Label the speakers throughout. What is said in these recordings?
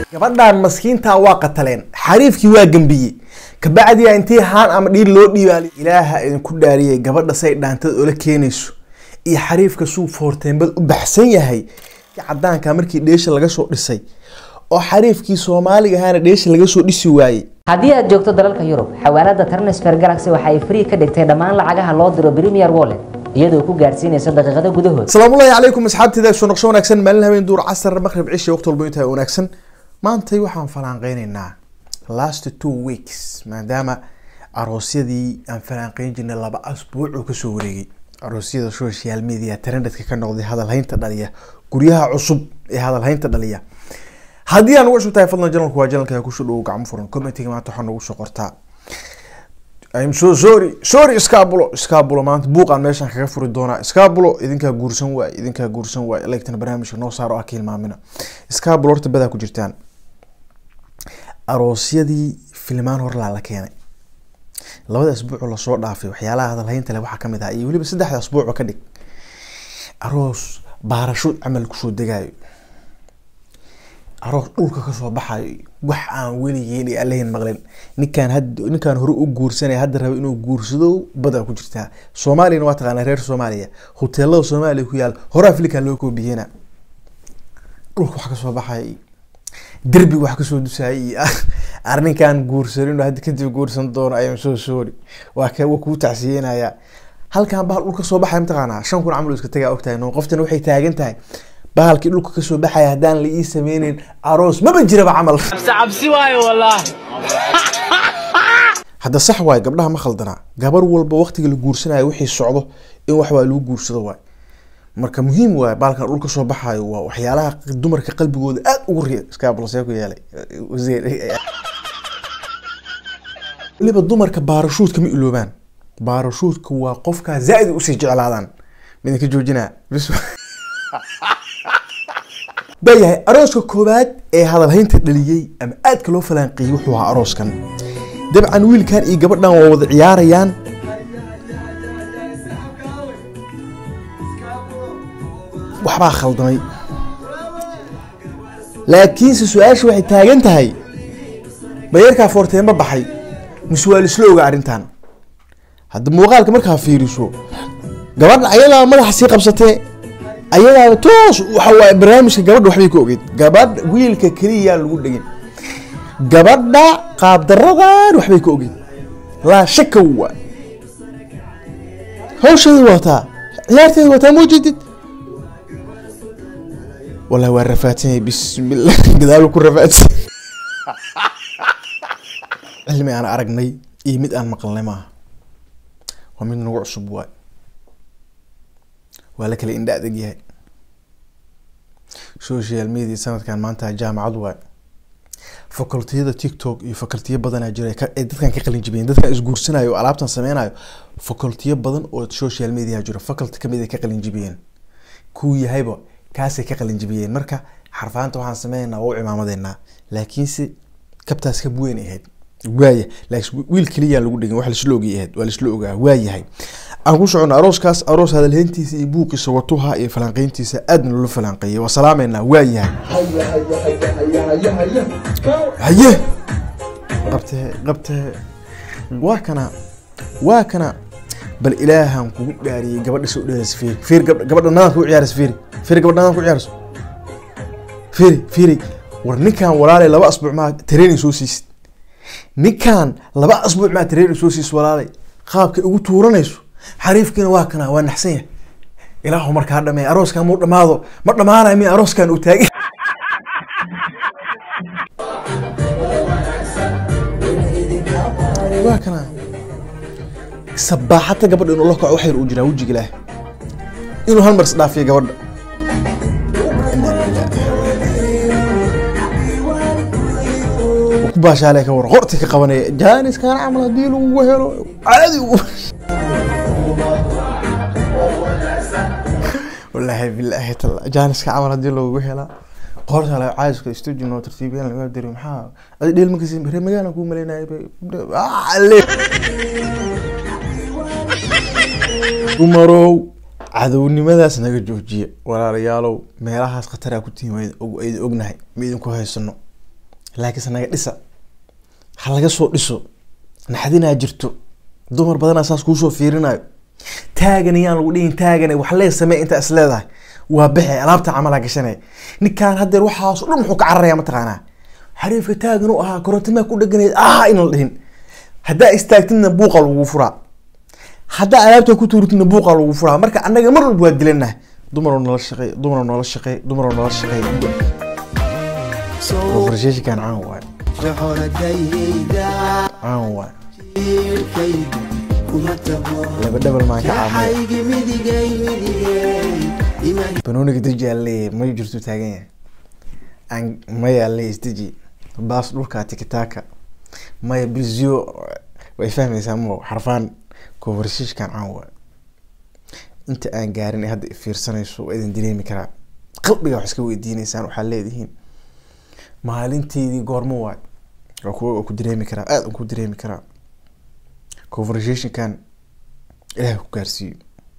Speaker 1: gabadhan maskiintaa waa qataleen xariifkii waa gambiyey kabacdiya intii haan ama dhiir loo dhiibaali ilaaha idinku dhaariyay gabadha say dhaantad ola keenayso iyo xariifka suu foorteenbad u baxsan yahay cadaanka markii dheesha laga soo dhisay oo xariifkii soomaaliga ahaana dheesha laga soo dhisi waayey
Speaker 2: haddii aad joogto dalalka yurub xawaalada transfer galaxy waxa ay free ka dhigtay dhammaan lacagaha loo diro premier wallet iyadoo ku gaarsiinaysa daqiiqado gudahood
Speaker 1: asalaamullahi calaykum asxaabteyda soo noqsho wanaagsan maalin habeen duur casar maqrib cisha waqti walba intaa wanaagsan maantay waxaan falaanqeyneynaa last two weeks maadaama aroosyadii aan falaanqeyn jirnay laba asbuuc oo kasoo wareegay aroosyada social media trendedka ka noqday hadalhaynta dhaliya guryaha cusub ee hadalhaynta dhaliya haddii aan ugu cusub tahay fadlan janalku waa janalka kusoo dhowo gacmo furan commentiga maanta waxaa noogu soo qortaa I'm so sorry sorry iskaabulo iskaabulo maanta buuqaan meeshaan kaga furi doonaa iskaabulo idinkaa guursan waay idinkaa guursan waay legtana barnaamijka noo saaro ah ka hilmaamina iskaabulo horta badaa ku jirtaan aroosyadii filmaan horlaa la keenay labada asbuucoo lasoo dhaafay waxyaalaha hadalhaynta leh waxaa kamid ah iyo weliba saddexda asbuucba ka dhig aroos baarasho camal kusoo degaayo aroos dhulka kasoo baxayo wax aan weligeen iyo allahin maqlin ninkaan had ninkaan hore u guursanaya hadda raba inuu guursado badaa ku jirtaa soomaaliyana waa taqaanaa reer soomaaliya hoteelada soomaaliya ku yaal hore africa loo koobiyena dhulka wax kasoo baxay derbiga wax kasoo dusayay iyo arninkaan guursanin oo hadda kadib guursan doono ayaan soo soori waa ka waa kuu tacsiyeynaya halkan bahal dhulka soo baxaya mataqaanaa shan kun camal iska tagaa ogtahay no qoftana waxay taagan tahay bahalkii dhulka kasoo baxaya haddaan la ii sameyneyn aroos maba jiraba camal
Speaker 3: cabsi waayo wallaahi
Speaker 1: hadda sax waay gabdhaha ma khaldanaa gabar walba waqtiga la guursanayo wixii socdo in waxbaa lagu guursado waay marka muhiim waay baalkan dhulka soo baxayo waa waxyaalaha dumarka qalbigooda aad ugu riya iskaabalsee ku yeelay weliba dumarka baarashuudka ma iloobaan baarashuudka waa qofkaa zaaid usii jeclaadaan midinka joojinaa bis bayahay arooska koowaad ee hadalhaynta dhaliyey ama aadka loo falaanqeeyey wuxuu ahaa arooskan dabcan wiilkan iyo gabadhan waa wada ciyaarayaan waxbaa khaldamay laakiinse su-aasha waxay taagan tahay bayarkaa foorteenba baxay mise waa lisla oga arrintan hadda muuqaalka markaa fiiriso gabadha ayadaa madaxa sii qabsatee ayadaaba toos waxa waaye barnaamijka gabadha waxbay ka ogeyd gabadh wiilka keliya lagu dhegin gabadha qaabdaradan waxbay ka ogeyd laa shaka waa hawsheeda wataa ciyaarteeda wataa ma ujeedid wallahi waa rafaadsan yahay bismillah gadaal ku rafaadsan cilmi aan aragnay iyo mid aan maqalnay maaha waa mid nagu cusub waay waa la kala indha adag yahay social media sanadkan maanta jaamacad waay facultiyada tiktok iyo facultiyo badanaa jira ay dadkan ka qalin jibiyeen dadkan isguursanayo oo alaabtan sameynayo facultiyo badan oo social media jiro faculty kamid ay ka qalin jibiyeen kuu yahayba kaasay ka qalin jibiyeen marka xarfaanta waxaan sameynaa waa u cimaamadeynaa laakiinse kabtaas kab weyn ahayd waaya laakiin wiil keliya lagu dhigin wax laisla ogay ahayd waa laisla ogaa waayahay aan ku socono arooskaas aroos hadalheyntiisa iyo buuqiisa watuha iyo falanqeyntiisa aadna loola falanqeeyay waa salaameynaa waayahay haye qabtee qabtee waa kana waa kana bal ilaahan kugu dhaariyey gabadha soo dheeraysa fiiri fiiri gabadha nadaad ku ciyaaraysa fiiri fiiri gabadha nadaad ku ciyaarayso fiiri fiiri war ninkan walaalay laba asbuuc maa training soo siisid ninkan laba asbuuc maa training soo siisid walaalay qaabkay ugu tuuranayso xariifkiina waa kana waa naxsan yahay ilaahu markaa dhameey arooskan muu dhamaado ma dhamaanayo mi arooskan uu taagay waa kana sabaaxata gabadha inuu la kaco waxyar uu jiraa wejiga ilaah inuu hal mar isdhaafiyo gabadha ku baashaale ka war qorti ka qabanaya jaaniskan camal haddii lagu helo caadi wallaahi bilaahi tala jaaniska camal haddii lagu helaa qorta la caadiska istujino tartiibyan laga diri maxaa adi dheel makasi reer magaalan kuu maleynaya dumarow cadownimadaas naga joojiya walaalayaalow meelahaas khataraa ku tihiin wayd ognahay ma idinku haysano laakiinse naga dhisa ha laga soo dhiso naxdinaa jirto dumar badanaa saas kuusoo fiirinayo taagan yaan lagu dhihin taagan wax lee samee intaa is leedahay waa baxe alaabta camalaa gashanaya ninkaan haddeer waxaas o dhan muxuu ka cararaya mataqaanaa xariifka taagan u ahaa korontimaa ku dheganayd ah inaan la dhihin haddaa istaagtidna buuqa lagu furaa haddaa alaabta ku tuuritidna buuqa lagu furaa marka annaga mar walba waa dilanahay dumaroo nala shaqeey dumaroo nala shaqeey dumaroo nala shaqeey conversationkan caan waay caan waay laba dhabal maan ka caamay banooniga deji aa leeyahay ma jirto taagan yahay aan maya leeyahay isdeji baas dhulka tikitaka maya bizio way fahmaysaa mo xarfaan conversation-kan caan waay inta aan gaarin ee hadda fiirsanayso waa idin dareemi karaa qalbiga wax iska weydiineysaan waxaa leedihiin maalinteydii goormo waay waa kuwa waa ku dareemi karaa aada aan ku dareemi karaa conversationkan ilaah ku gaarsiiyo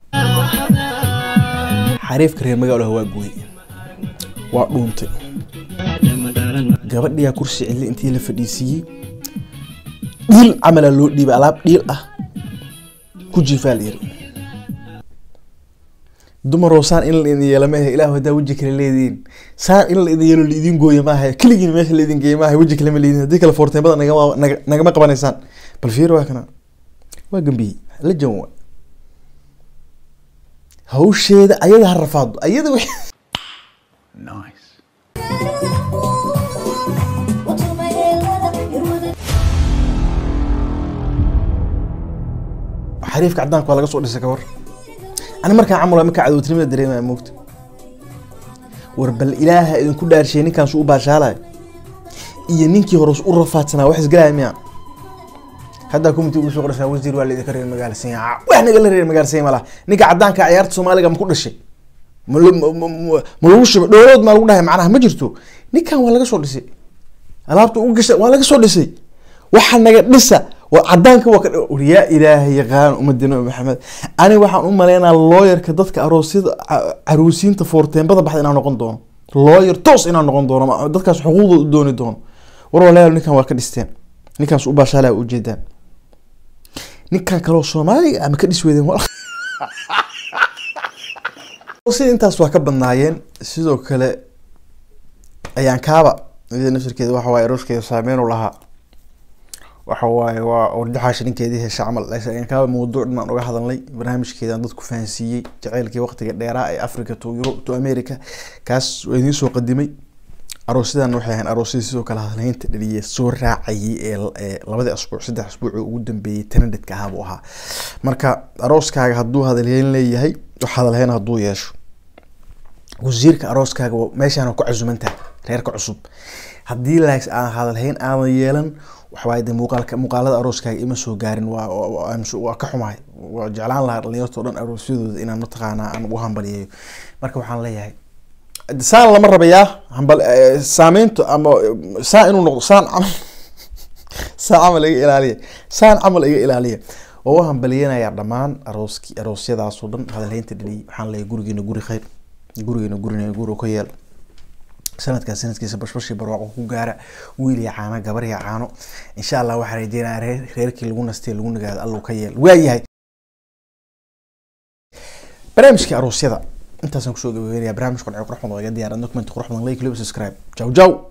Speaker 1: xariifka reer magaalaha waa gooy waa dhuuntay gabadhiyaa kursi cidli intii la fadhiisiiyey dhiil camalaa loo dhiibay alaab dhiil ah ku jiifaa la yiri dumaroo saan in la idin yeela maaha ilahu haddaa weji kale leediin saan in la idin yeelo laidin gooya maaha keligiin meesha laidin geeya maaha weji kale ma leedin haddii kale foorteemada nagama naga- nagama qabanaysaan bal fiir waa kana waa gambiyey la jan waa hawsheeda ayada ha rafaado ayada wix xariifka cadaanka waa laga soo dhisay kawar ani markaan camal markaa cadowtinimada dareemaya moogta war bal ilaaha idinku dhaarshiye ninkaan su u baashaalayo iyo ninkii hore u rafaadsanaa wax isgalaya miya haddaa community ugu soo qoraysaa wasiir waa laidinka reer magaalasiin wax nagala reer magaalasiin malaha ninka cadaanka ciyaarta soomaaliga ma ku dhashay ma lo- ma- ma- ma- ma lagu shubay dhoolood maa lagu dhahay macnaha ma jirto ninkan waa laga soo dhisay alaabta ugu gasha waa laga soo dhisay waxa naga dhisa waa cadaanka waa ka war yaa ilaahay yaqaan umadina maxamed ani waxaan u maleynaa looyarka dadka aroosyada ca- caruusiinta foorteembada baxda inaan noqon doono looyar toos inaan noqon doono ma- dadkaas xuquuqdooda u dooni doono war walaal ninkan waa ka dhisteen ninkaas u baashaalaa ujeedaan ninkan kaloo soomaaliga ama ka dhis weydeen wal- sida intaas waa ka badnaayeen sidoo kale ayaan kaaba iyada nafsirkeeda waxa waaye arooskeeda saameyn u lahaa waxa waaye waa wardaxaasha ninkeedii hesha camal ayaan kaaba mawduuc dhan aan uga hadalnay barnaamijkeedaan dadku fahansiiyey jaceylkii waqtiga dheeraa ee africa to euro to america kaas waa idiin soo qadimay aroosyadan waxay ahayn aroosyadii sidoo kale hadalhaynta dhaliye soo raacayay ee ee labadii asbuuc saddex asbuuc oo ugu dambeeyey tanadhadka ahaa buu ahaa marka arooskaaga hadduu hadalhayn leeyahay wax hadalhayn hadduu yeesho wasiirka arooskaaga waa- meeshaan ku casumantahay reerka cusub haddii laaks aan hadalhayn aadan yeelan waxawaaye de muuqaalka muuqaalada arooskaaga ima soo gaarin waa waa- waa I'm su- waa ka xumahay waa jeclaan lahaa dhalinyarto dhan aroosyadooda inaan mataqaanaa aan ugu hambaliyeeyo marka waxaan leeyahay saan lama rabayaa hambal eh, saameyntu ama eh, saan inuu noqdo saan camal saan camal iga ilaaliya saan camal iga ilaaliya oo u hambaliyanayaa dhammaan arooski aroosyadaasoo dhan hadalhaynta dhaliyay waxaan leeyahay gurigeena guri khayr gurigeena gurina guri ka yeel sanadkan sanadkiisa bashbashii barwaaqo ku gaara wiil iyo caano gabar iyo caano insha allah waxaa rajeynaya reer reerkii lagu nastay lagu nagaado allow ka yeel waayahay barnaamijkii aroosyada intaasaan kusoo gabagabeynaya barnaamij qurxo qurux badan oo iga diyaaran document qurux badan like lib subscribe jaw jaw